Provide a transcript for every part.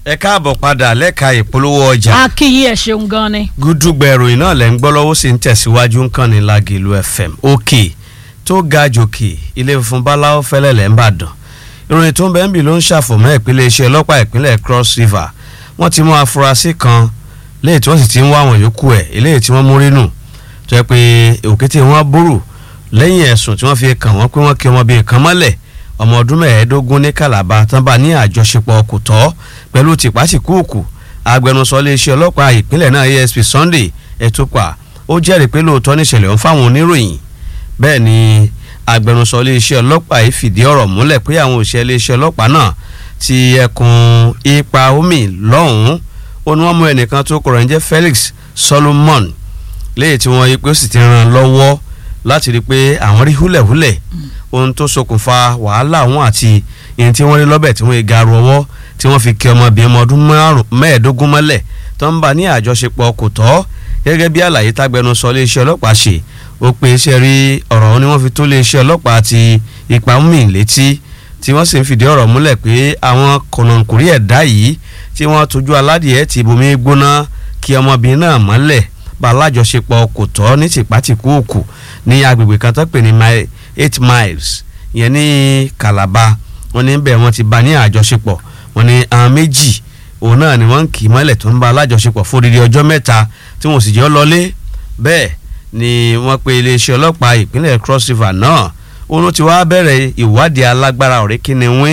ẹ káàbọ̀ padà lẹ́ka ìpolówó ọjà akíyí ẹ ṣeun gan ni. gúdúgbẹ̀rù iná lẹ́ ń gbọ́ lọ́wọ́ sí ń tẹ̀síwájú nǹkan ní Lágìlú FM òkè tó ga jòkè ilé funfun báláwo fẹ́lẹ́ lẹ́ ń bàdàn ìròyìn tó ń bẹ́ẹ̀ ń bì ló ń ṣàfọ̀mọ́ ìpínlẹ̀ iṣẹ́ ọlọ́pàá ìpínlẹ̀ Cross River wọ́n ti mú afurasí kan léyìí tí wọ́n sì ti ń wá àwọn yòókù ẹ̀ eléyìí tí wọ́n mú rínú tó yẹ pé òkété wọn búrú lẹ́yìn ẹ̀sùn tí wọ́n fi kàn wọ́n pé wọ́n kí ọmọbìnrin kan mọ́lẹ̀ ọmọ ọdún mẹ́ẹ̀ẹ́dógún ní Calabar tán bá ní àjọṣepọ̀ kò tọ́ pẹ̀lú tìpátìkúùkù agbẹnusọ iléeṣẹ́ ọlọ́pàá ìpínlẹ̀ náà ASP Sunday Etupa ó jẹ́rìí pé lóòótọ́ níṣẹ̀lẹ̀ ń fáwọn oníròyìn bẹ́ẹ̀ ni agbẹnusọ iléeṣẹ́ ọlọ́pàá yìí fìdí ọ̀rọ̀ múlẹ̀ pé àwọn òṣìṣẹ́ iléeṣẹ́ ọlọ́pàá náà ti ẹkùn ipa omi lọ́hùn-ún ó ní wọ́n mú ẹnìkan tó kọ̀rọ̀ ń jẹ́ Felix Solomon léyìí tí wọ́n yí pé ó sì ti ràn lọ́wọ́ láti rí i pé àwọn rí húlẹ̀húlẹ̀ ohun tó ṣokùnfà wàhálà wọn àti ìyẹn tí wọ́n rí lọ́bẹ̀ tí wọ́n yẹ garu ọwọ́ tí wọ́n fi kí ọmọbìnrin ọmọ ọdún mẹ́ẹ̀ẹ́dógún mọ́lẹ̀ tó ń bá ní àjọṣepọ̀ kò tọ́ gẹ́gẹ́ bí àlàyé tágbẹnusọ iléeṣẹ́ ọlọ́pàá ṣe ó pe iṣẹ́ rí ọ̀rọ̀ ni wọ́n fi tó iléeṣẹ́ ọlọ́pàá àti ipa mí létí tí wọ́n sì ń fìdí ọ̀rọ̀ múlẹ̀ pé àwọn kọ̀nàkùnrí ẹ̀dá yìí tí wọ́n tójú aládìẹ ti bomi gbóná kí ọmọbìnrin náà mọ́lẹ̀ bá alájọṣepọ̀ kò tọ́ ní tìpátìkúùkù ní agbègbè kan tó pè ní eight miles yẹn ní Calabar wọ́n ní bẹ́ẹ̀ wọ́n ti bá ní àjọṣepọ̀ wọ́n ní àwọn méjì òun náà ni wọ́n ń kì í mọ́lẹ̀ tó ń bá alájọṣepọ̀ fún odidi ọjọ́ mẹ́ta tí wọ́n sì jẹ́ lọlé bẹ́ẹ̀ ni wọ́n pe iléeṣẹ́ ọlọ́pàá ìpínlẹ̀ Cross River náà òun ti wá bẹ̀rẹ̀ ìwádìí alágbára ọ̀rẹ́ kíni wín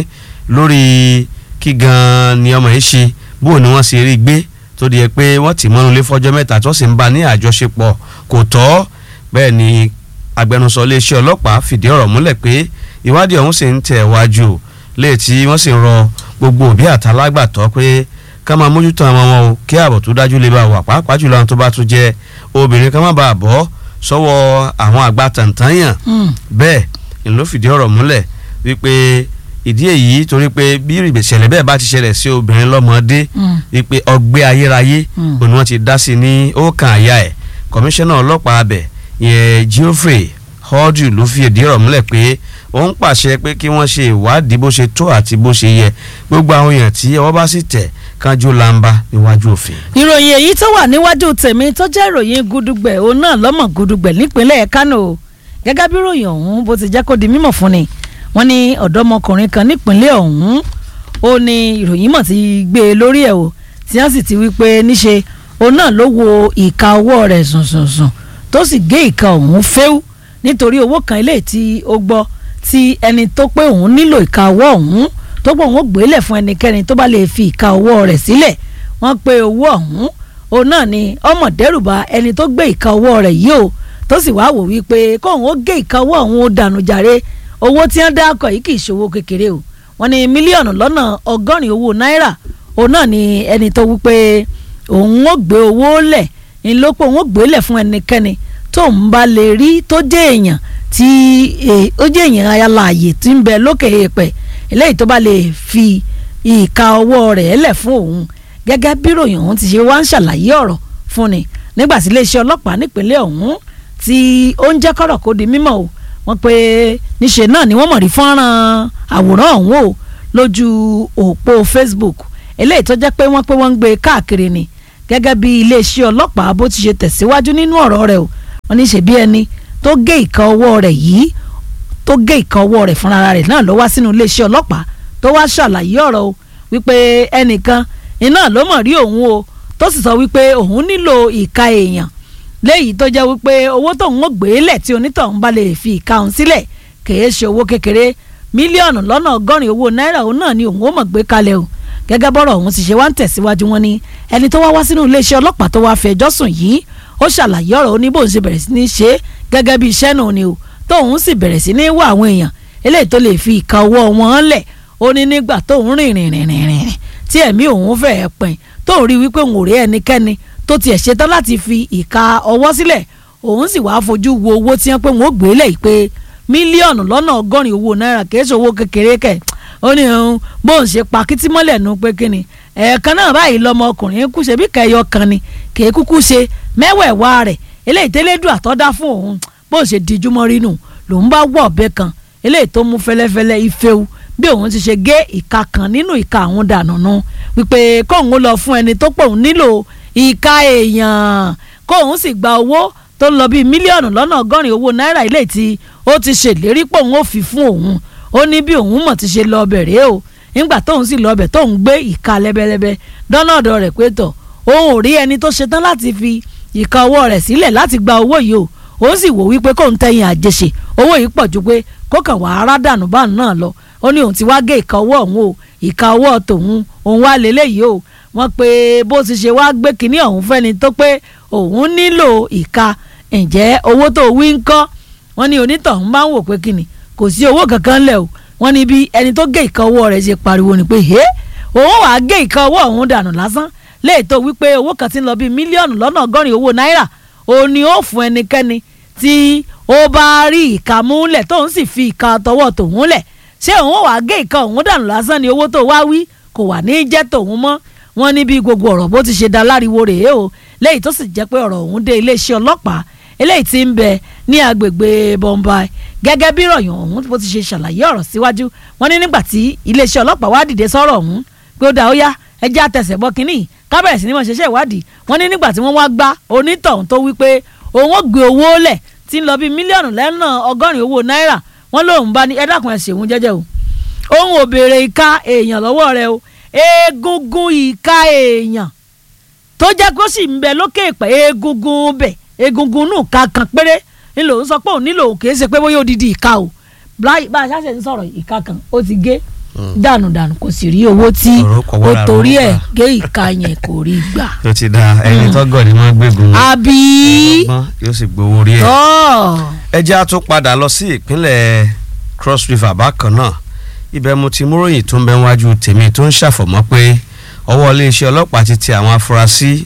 lórí kí gan ni ọmọ yìí ṣe bó ni wọ́n ṣe rí gbé tó di ẹ pé wọ́n ti mọ́nu lé fọ́jọ́ mẹ́ta tó sì ń bá ní àjọṣepọ̀ kò tọ́ bẹ́ẹ̀ ni agbẹnusọ iléeṣẹ́ ọlọ́pàá fìdí ọ̀rọ̀ múlẹ̀ pé ìwádìí ọ̀hún sì ń tẹ̀ wájú léè tí wọ́n sì ń rọ gbogbo òbí àtàlágbàtọ́ pé ká máa mójútó àwọn wọn o kí ààbò tó dájú lè bá wà pàápàá jùlọ àwọn tó bá tún jẹ obìnrin ká má bàa bọ́ sọ́wọ́ àwọn àgbà tàǹtàǹyàn bẹ́ẹ̀ ni ló fìdí ọ̀rọ̀ múlẹ̀ wípé ìdí èyí torí pé bí ìṣẹ̀lẹ̀ bẹ́ẹ̀ bá ti ṣẹlẹ̀ sí obìnrin lọ́mọdé wípé ọgbẹ́ ayérayé òun wọ́n ti dá sí ní ọkàn àyà ẹ̀ kọmíṣánná ọlọ́pàá abẹ yẹn Geoffrey Hordu ló fi ìdí ọ̀rọ̀ múlẹ̀ pé ó ń pàṣẹ pé kí wọ́n ṣe ìwádìí bó ṣe tó àti bó ṣe yẹ gbogbo àwọn èèyàn tí ọwọ́ bá sì tẹ̀ kánjú lamba níwájú òfin. ìròyìn èyí tó wà níwájú tèmi tó jẹ́ ìròyìn gudugbẹ̀ òun náà lọ́mọ gudugbẹ̀ nípínlẹ̀ Kánò gẹ́gẹ́ bí ìròyìn ọ̀hún bó ti jẹ́ kó di mímọ̀ fún ni wọ́n ní ọ̀dọ́mọkùnrin kan nípínlẹ̀ ọ̀hún ó ní ìròyìn mọ̀ ti gbé e lórí ẹ̀ o tí wọ́n sì ti wí pé níṣe òun náà ló wo ìka ọwọ́ rẹ̀ sùnsùnsùn tó sì gé ìka ọ̀hún fẹ́ù nítorí owó kan ilé tí ó gbọ́ tí ẹni tó pé òun nílò ìka ọwọ́ ọ̀hún tó pé òun ó gbélé fún ẹnikẹ́ni tó bá lè fi ìka ọwọ́ rẹ̀ sílẹ̀ wọ́n pé owó ọ̀hún òun náà ni ọmọ dẹ́rùbà ẹni tó gbé ìka ọwọ́ rẹ̀ yìí o tó sì wáá wò wípé kóun ó gé ìka ọwọ́ ọ̀hún ó dànù jàre owó tí wọ́n dákọ̀ yìí kì í ṣòwò kékeré o wọ́n ní mílíọ̀nù lọ́nà ọgọ́rin owó náírà òun náà ni ẹni tó wípé òun ó gbé owó lẹ̀ ní ló pé òun ó gbélé fún ẹnikẹ́ni tó ń bá lè rí tó jẹ́ èèyàn tí ó jẹ́ èèyàn ayálàyè tí ń bẹ lókè èèpẹ̀ eléyìí tó bá lè fi ìka ọwọ́ rẹ̀ lẹ̀ fún òun gẹ́gẹ́ bí ròyìn ọ̀hún ti ṣe wá ń ṣàlàyé ọ̀rọ̀ fún ni nígbà tí iléeṣẹ́ ọlọ́pàá nípínlẹ̀ ọ̀hún tí ó ń jẹ́ kọ́rọ̀ kó di mímọ̀ o wọ́n pé níṣe náà ni wọ́n mọ̀ rí fọ́nrán àwòrán ọ̀hún o lójú òpó Facebook eléyìí tó jẹ́ pé wọ́n pé wọ́n ń gbé káàkiri ni gẹ́gẹ́ bí iléeṣẹ́ ọlọ́pàá bó ti ṣe tẹ̀síwájú nínú ọ̀rọ̀ rẹ̀ o wọ́n ní ṣe bí ẹni tó gé ìka ọwọ́ rẹ̀ yìí tó gé ìka ọwọ́ rẹ̀ fúnra rẹ̀ náà ló wá sínú iléeṣẹ́ ọlọ́pàá tó wá ṣàlàyé ọ̀rọ̀ o wípé ẹnìkan iná ló mọ̀ rí òun o tó sì sọ wípé òun nílò ìka èèyàn léyìí tó jẹ́ wípé owó tóun ó gbé lẹ̀ tí onítọ̀hún bá lè fi ìka òun sílẹ̀ kìí ṣe owó kékeré mílíọ̀nù lọ́nà ọgọ́rin owó náírà òun náà ni òun ó mọ̀ gbé kalẹ̀ o gẹ́gẹ́ bọ́rọ̀ òun ti ṣe wá ń tẹ̀síwájú wọn ni ẹni tó wá wá sínú iléeṣẹ́ ọlọ́pàá tó wá fẹjọ́ sùn yìí ó ṣàlàyé ọ̀rọ̀ ó ní bóun ṣe bẹ̀rẹ̀ sí ní ṣe gẹ́gẹ́ bí iṣẹ́ náà ni o tóun sì bẹ̀rẹ̀ sí ní wá àwọn èèyàn eléyìí tó lè fi ìka ọwọ́ wọn lẹ̀ ó ní nígbà tóun rìn rìn rìn rìn rìn tí ẹ̀mí òun fẹ́ẹ́ pin tóun rí wípé òun ò rí ẹnikẹ́ni tó tiẹ̀ ṣetán láti fi ìka ọwọ́ sílẹ̀ òun sì wáá fojú wo owó tí wọ́n pé wọ́n ó gbé lẹ̀ pé mílíọ̀nù lọ́nà ọgọ́rin owó náírà kìí ṣe owó kékeré kẹ̀ ó ní òun bóun ṣe pa kítí mọ́lẹ̀ nu pé kíni ẹ̀ẹ̀kan náà báyìí lọmọ ọkùnrin kú ṣe bí kẹyọ kan ni kìí kúkú ṣe mẹ́wẹ̀ẹ̀wá rẹ̀ eléyìí tẹ́lẹ̀dù àtọ́dá fún òun bóun ṣe díjú mọ́ rínú lòun bá wọ̀ ọ̀bẹ kan eléyìí tó mú fẹ́lẹ́fẹ́lẹ́ ifewu bí òun ti ṣe gé ìka kan nínú ìka àwọn dànù nu wípé kóun ó lọ fún ẹni tó pòun nílò ìka èèyàn kóun sì gba owó tó ń lọ bíi mílíọ̀nù lọ́nà ọgọ́rin owó náírà ilé tí ó ti ṣèlérí pòun ó fi fún òun ó ní bí òun mọ̀ ti ṣe lọ bẹ̀rẹ̀ o nígbà tóun sì lọ bẹ̀ tóun gbé ìka lẹ́bẹ̀lẹ́bẹ̀ dọ́nà ọ̀dọ̀ rẹ̀ pé tọ̀ òun ò rí ẹni tó ṣetán láti fi ìka ọwọ́ rẹ̀ sílẹ̀ láti gba owó yìí o ó sì wò wípé kóun tẹ̀yìn àjèṣe owó yìí pọ̀ ju pé kó kàn wá ara dànù báà náà lọ ó ní òun ti wá gé ìka ọwọ́ òun o ìka ọwọ́ tòun òun wá lélẹ́yìí o wọ́n pé bó ti ṣe wá gbé kinní ọ̀hún fẹ́ni tó pé òun nílò ìka ǹjẹ́ owó tó wí ń kọ́ wọ́n ní onítọ̀hún máa ń wò pé kinní kò sí owó kankan lẹ̀ o wọ́n ní bí ẹni tó gé ìka ọwọ́ rẹ̀ ṣe pariwo ni pé hé òun wàá gé ìka ọwọ́ òun dànù lásán léètò wípé owó kan ti ń lọ bíi mílíọ̀nù lọ́nà ọgọ́rin owó náírà òun ni ó fún ẹnikẹ́ni tí ó bá rí ìka múlẹ̀ tóun sì fi ìka tọwọ́ tòun lẹ̀ ṣé òun wàá gé ìka òun dànù lásán ni owó tó wá wí kò wà ní jẹ́ tòun mọ́ wọ́n ní bí gbogbo ọ̀rọ̀ bó ti ṣe da láriwo rèé o léyìí tó sì jẹ́ pé ọ̀rọ̀ òun dé iléeṣẹ́ ọlọ́pàá eléyìí tí ń bẹ ní agbègbè Bombay gẹ́gẹ́ bí ìròyìn ọ̀hún bó ti ṣe ṣàlàyé ọ̀rọ̀ síwájú wọ́n ní nígbà tí iléeṣẹ́ ọlọ́pàá wá dìde sọ́rọ̀ ọ̀hún pé ó dá ó yá ẹjẹ́ àtẹ̀sẹ̀ bọ́ kínní kábẹ̀rẹ̀ sí ni wọ́n ṣẹṣẹ́ ìwádìí wọ́n ní nígbà tí wọ́n wá gbá onítọ̀hún tó wí pé òun ó gbé owó lẹ̀ tí ń lọ bíi mílíọ̀nù lẹ́nà ọgọ́rin owó náírà wọ́n lóun bá ní ẹ dákun ẹ ṣeun jẹ́jẹ́ o òun ò béèrè ìka èèyàn lọ́wọ́ rẹ o egungun ìka èèyàn tó jẹ́ kó sì ń bẹ lókè pẹ̀ egungun bẹ̀ egungun nù ká kan péré nílò ń sọ pé òun nílò kìí ṣe pé bóyá odidi ìka o bá a ṣàṣẹ ń sọ̀rọ̀ ìka kan ó ti gé dànù dànù kò sì rí owó tí ó torí ẹ̀ gé ìka yẹn kò rí gbà. tó ti da ẹni tó gọ̀ ni wọ́n gbégun àbí ọgbọ́n yóò sì gbowó rí ẹ̀. tọ́ ẹ jẹ́ a tún padà lọ sí ìpínlẹ̀ Cross River bákan náà ibẹ̀ mo ti múròyìn tó ń bẹ wájú tèmi tó ń ṣàfọ̀mọ́ pé ọwọ́ iléeṣẹ́ ọlọ́pàá ti tẹ àwọn afurasí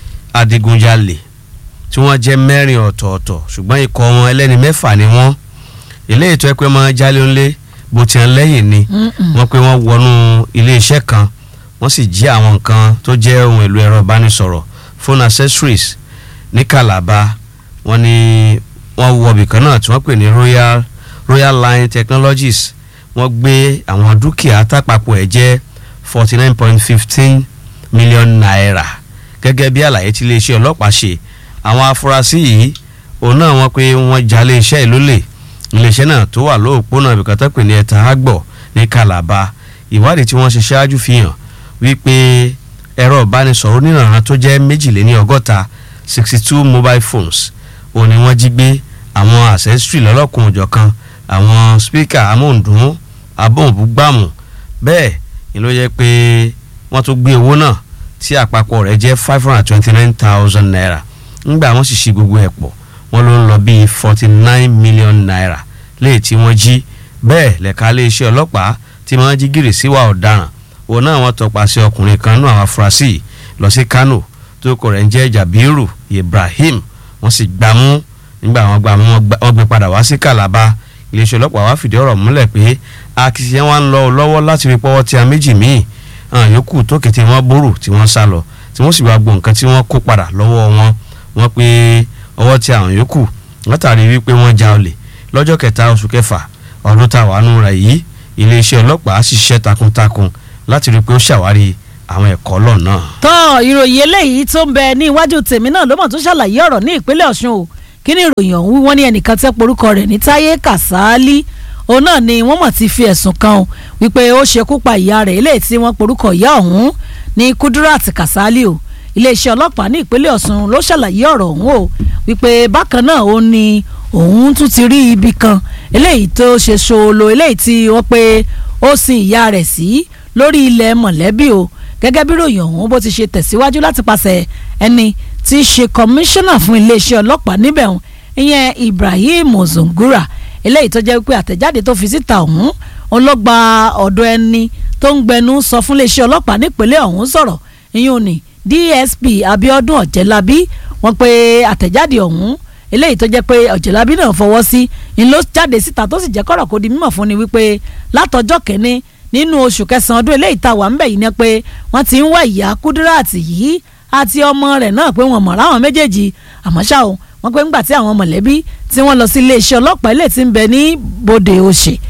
adigunjalè tí wọ́n jẹ́ mẹ́rin ọ̀tọ̀ọ̀tọ̀ ṣùgbọ́n ikọ̀ wọn ẹlẹ́ni mẹ́fà ni wọ́n eléyìí tó ẹ pé máa jálé ńlé bó ti hàn lẹ́yìn ni wọ́n pé wọ́n wọnú iléeṣẹ́ kan wọ́n sì jí àwọn nǹkan tó jẹ́ ohun èlò ẹ̀rọ ìbánisọ̀rọ̀ phone accessories ní Calabar wọ́n ní wọ́n wọ ibìkan náà tí wọ́n pè ní Royal Royal Line Technologies wọ́n gbé àwọn dúkìá tápapọ̀ ẹ̀ jẹ́ forty nine point fifteen million naira gẹ́gẹ́ bí àlàyé tí iléeṣẹ́ ọlọ́pàá ṣe àwọn afurasí yìí òun náà wọ́n pé wọ́n jalè iṣẹ́ ìlólè iléeṣẹ́ náà tó wà lóòpónà ibìkátà pè ní ẹ̀ta àgbọ̀ ní Calabar ìwádìí tí wọ́n ṣe ṣáájú fi hàn wípé ẹ̀rọ ìbánisọ̀rọ̀ onírànràn tó jẹ́ méjìléní ọgọ́ta sixty two mobile phones òun ni wọ́n jí gbé àwọn accessory lọ́lọ́kùn òjọ̀kan àwọn speaker amóhùndún abóhùnbúgbàmù bẹ́ẹ̀ ni ló yẹ pé wọ́n tún gbé owó náà tí àpapọ̀ rẹ̀ jẹ́ five hundred and twenty nine thousand naira ńgbà wọ́n sì ṣí gbogbo ẹ̀ pọ̀ wọ́n ló ń lọ bíi forty nine million naira léè tí wọ́n jí bẹ́ẹ̀ lẹ́ka iléeṣẹ́ ọlọ́pàá tí wọ́n jí gìrì síwá ọ̀daràn òun náà wọ́n tọpasẹ̀ ọkùnrin kan nú àwọn afurasí lọ sí Kano tó kọ rẹ̀ ń jẹ́ Jabiru Ibrahim wọ́n sì gbámú nígbà wọ́n gbámú wọ́n gbé padà wá sí Calabar iléeṣẹ́ ọlọ́pàá wá fìdí ọ̀rọ̀ múlẹ̀ pé akitiyan wa ń lọ lọ́wọ́ láti rí pọ́wọ́ tí a méjì míì hàn yòókù tó kété wọn bóró tí wọ́n sá lọ tí wọ́n sì bá gbọ́ nǹkan tí wọ́n kó padà lọ́wọ́ wọn wọ́n pé ọwọ́ tí àwọn yòókù látàrí wípé wọ́n ja olè lọ́jọ́ kẹta oṣù kẹfà ọdún táwa nù rẹ̀ yìí iléeṣẹ́ ọlọ́pàá ṣiṣẹ́ takuntakun láti rí i pé ó ṣàwárí àwọn ẹ̀kọ́ lọ náà. tọ́ ìròyìn eléyìí tó ń bẹ ní iwájú tèmi náà ló mọ̀ tó ṣàlàyé ọ̀rọ̀ ní ìpínlẹ̀ Ọ̀ṣun o kí ni ìròyìn ọ̀hún wọ́n ní ẹnìkan tẹ́ porúkọ rẹ̀ ní Táyé Kàsálí òun náà ni wọ́n mọ̀ ti fi ẹ̀sùn kan o wípé ó ṣekú pa ìyá rẹ̀ eléyìí tí wọ́n porúkọ ìyá ọ̀hún ní Kudirat Kàsálí o iléeṣẹ́ ọlọ́pàá ní ìpínlẹ̀ Ọ̀ṣun ló ṣàlàyé ọ̀rọ̀ ọ̀hún o wípé bákan náà ó ní òun tún ti rí ibi kan eléyìí tó ṣe ṣòolo eléyìí tí wọ́n pé ó sin ìyá rẹ̀ sí lórí ilẹ̀ mọ̀lẹ́bí o gẹ́gẹ́ bí ròyìn ọ̀hún bó ti ṣe tẹ̀síwájú láti pàṣẹ ẹni tí í ṣe kọmíṣánná fún iléeṣẹ́ ọlọ́pàá níbẹ̀ ọ̀hún ìyẹn Ibrahim Ozungura eléyìí tó jẹ́ pé àtẹ̀jáde tó fi síta ọ̀hún òun ló gba ọ̀dọ̀ ẹni tó ń gbẹnu sọ fún iléeṣẹ́ ọlọ́pàá nípínlẹ̀ ọ̀hún sọ̀rọ̀ ìyẹn ni DSP Abiodun Ọ̀jẹ̀lábí wọ́n pe àtẹ̀jáde ọ̀hún eléyìí tó jẹ́ pé Ọ̀jẹ̀lábí náà fọwọ́ sí ni ló jáde síta tó sì jẹ́ kọ́rọ̀ kó di mímọ̀ fún ni wípé látọjọ́ kẹ́ni nínú oṣù kẹsàn-án ọdún eléyìí tá a wà ń bẹ̀ yìí ni pé wọ́n ti ń wá ìyá Kudirat yìí àti ọmọ rẹ̀ náà pé wọ́n mọ̀ ráwọn méjèèjì àmọ́ ṣá o wọ́n pé ńgbà tí àwọn mọ̀lẹ́bí tí wọ́n lọ sí iléeṣẹ́ ọlọ́pàá ilé tí ń bẹ ní bòde òṣè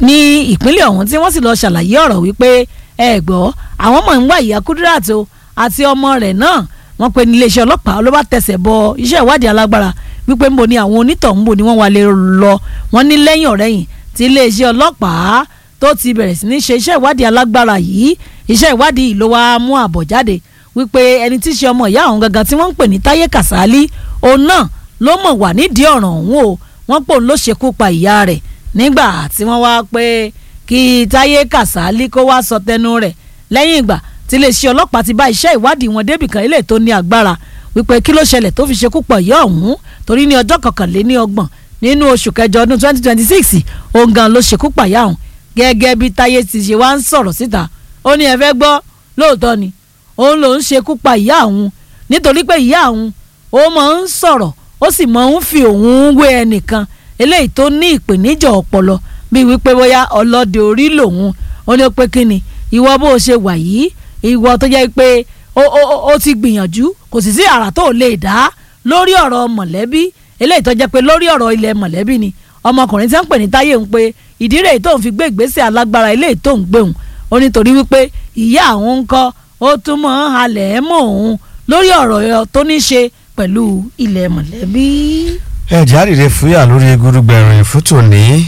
ní ìpínlẹ̀ ọ̀hún tí wọ́n sì lọ ṣàlàyé ọ̀rọ̀ wípé ẹ gbọ́ àwọn mọ̀ ń wá ìyá Kudirat o àti ọmọ rẹ̀ náà wọ́n pe ní iléeṣẹ́ ọlọ́pàá ló bá tẹsẹ̀ bọ iṣẹ́ ìwádìí alágbára wípé ńbo ni àwọn onítọ̀hún ńbo ni wọ́n wà lè lọ wọ́n ní lẹ́yìn ọ̀rẹ́yìn tí iléeṣẹ́ ọlọ́pàá tó ti bẹ̀rẹ̀ sí ní ṣe iṣẹ́ ìwádìí alágbára yìí iṣẹ́ ìwádìí yìí ló wá mú àbọ̀ jáde wípé ẹni tí í ṣe ọmọ ìyá àwọn gangan tí wọ́n ń pè ní Táyé Kàsálí òun náà ló mọ̀ wà nídìí ọ̀ràn ọ̀hún o wọ́n pò ń ló ṣekú pa ìyá rẹ̀ nígbà tí wọ́n wá pé kí Táyé Kàsálí kó wá sọ tẹnu rẹ̀ lẹ́yìn ìgbà tí iléeṣẹ́ ọlọ́pàá ti bá iṣẹ́ ìwádìí wọn débìkan ilé tó ní agbára wípé kí ló ṣẹlẹ̀ tó fi ṣekú pa ìyá ọ̀hún torí ní ọjọ́ kọkànléní ọgbọ̀n nínú oṣù kẹjọ ọdún twenty twenty six òun gan ló ṣekú pa ìyá ọ̀hún gẹ́gẹ́ bí Táyé ti ṣe wá ń sọ̀rọ̀ síta ó ní ẹ fẹ́ gbọ́ lóòótọ́ ni òun lòún ṣekú pa ìyá òun nítorí pé ìyá òun ó máa ń sọ̀rọ̀ ó sì máa ń fi òun wé ẹnìkan eléyìí tó ní ìpèníjà ọpọlọ bíi wípé bóyá ọlọ́dẹ orí lòun ó ní pé kí ni ìwọ bó o ṣe wà yìí ìwọ tó jẹ́ pé ó ti gbìyànjú kò sì sí àrà tó lè dá lórí ọ̀rọ̀ mọ̀lẹ́bí eléyìí tó jẹ́ pé lórí ọ̀rọ̀ ilẹ̀ mọ̀lẹ́bí ni ọmọkùnrin tí wọ́n ń pè ní Táyé ń pe ìdí rèé tó ń fi gbé ìgbésẹ̀ alágbára eléyìí tó ń gbé òun ó nítorí wípé ìyá àwọn ń kọ́ ó tún mọ̀ ń halẹ̀ mọ́ òun lórí ọ̀rọ̀ tó ní ṣe pẹ̀lú ilẹ̀ mọ̀lẹ́bí. ẹ jáde fúyà lórí gudugbẹ̀rún ìfútó ní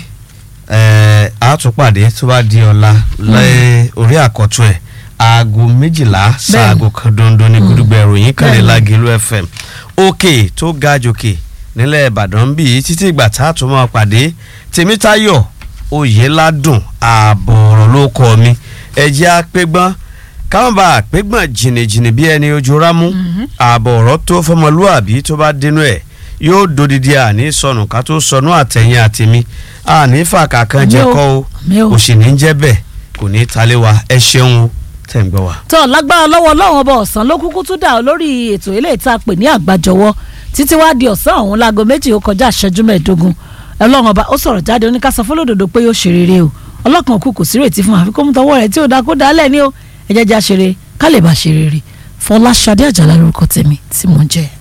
àtúpàdé tó bá di ọ̀la lẹ́ orí àkọ́tún ẹ̀ aago méjìlá sáago kan dondo ní gudugbẹ̀rún yìí kàn ní Lágẹ̀lú FM òkè tó ga jòkè nílẹ̀ Ìbàdàn bíi títí ìgbà tá a tún máa pàdé Tèmítáyọ̀ Oyèládùn ààbọ̀ ọ̀rọ̀ ló kọ́ mi ẹ̀jẹ̀ apẹ́gbọ́n káwọn bá àpégbọ̀n jìnnìjìnnì bí ẹni ojú rámú ààbọ̀ ọ̀rọ̀ tó fọmọlúàbí tó bá dénú ẹ̀ yóò dodidi àní sọnù ká tó sọnù àtẹ̀yìn àtẹ̀mí àní fàkà kan jẹ́ kọ́ o kò sì ní jẹ́ bẹ́ẹ̀ kò ní talé wa ẹ ṣeun o tẹ̀ ń gbọ́ wa. tó lágbára lọ́wọ́ ọlọ́run ọba ọ̀sán ló kúkú tún dà lórí ètò eléyìí tá a pè ní àgbàjọwọ́ títí wá di ọ̀sán ọ̀hún láago méjì ó kọjá ìṣẹ́jú mẹ́ẹ̀ẹ́dógún ọlọ́run ọba ó sọ̀rọ̀ jáde oníkàsọ fọlọ́dọ̀dọ̀ pé yóò ṣe rere o ọlọ́kan kù kò sí rètí fún àfikún mú tọwọ́ rẹ̀ tí ò dá kó dálẹ̀ ní o ẹ jẹ́ jẹ́ àṣeré ká lè bá ṣe rere Fọláṣadé Àjàlá lórúkọ tèmi tí mò ń jẹ́